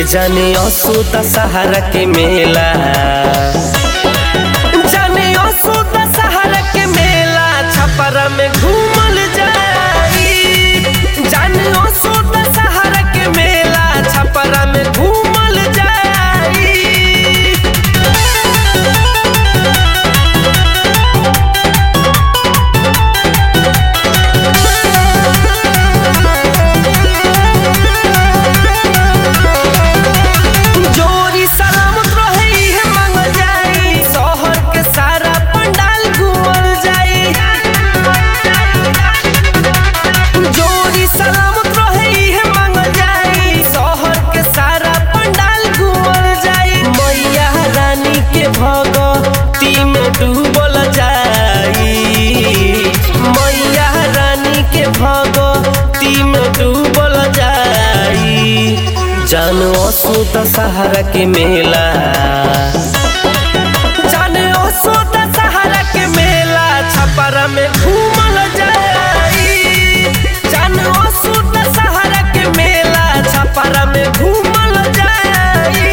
जाने असुदा सहारा के मेला जाने असुदा सहारा के मेला छपरा में घूमल जाई जाने असुदा सहारा के मेला छपरा में घूमल जाई जोरी सलामत रहे इहे मांगल जाई शहर के सारा पंडाल घूमल जाई जोरी सलामत रहे इहे मांगल जाई शहर के सारा पंडाल घूमल जाई मैया रानी के भगती में डूबल जाई मैया रानी के भगती में डूबल जाई जान असुद सहारा के मेला जान असुद सहारा के मेला छपरा में घूमल जाई जान असुद सहारा के मेला छपरा में घूमल जाई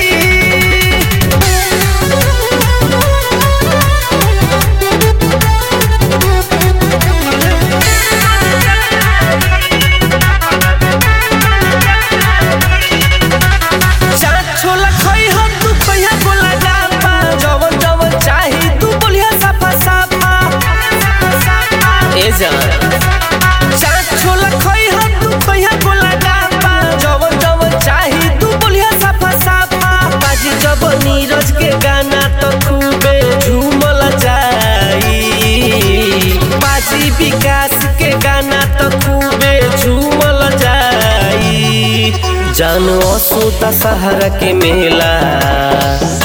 चाट छोला खोई हम तू कहिया बोला जापा जवन जवन चाही तू बोलिया साफा साफा ए जान चाट छोला खोई हम तू कहिया बोला जापा जवन जवन चाही तू बोलिया साफा साफा बाजी जब नीरज के गाना तो खूबे झूमल जाई बाजी विकास के गाना तो खूबे झूमल जाई जानो असुदा सहारा के मेला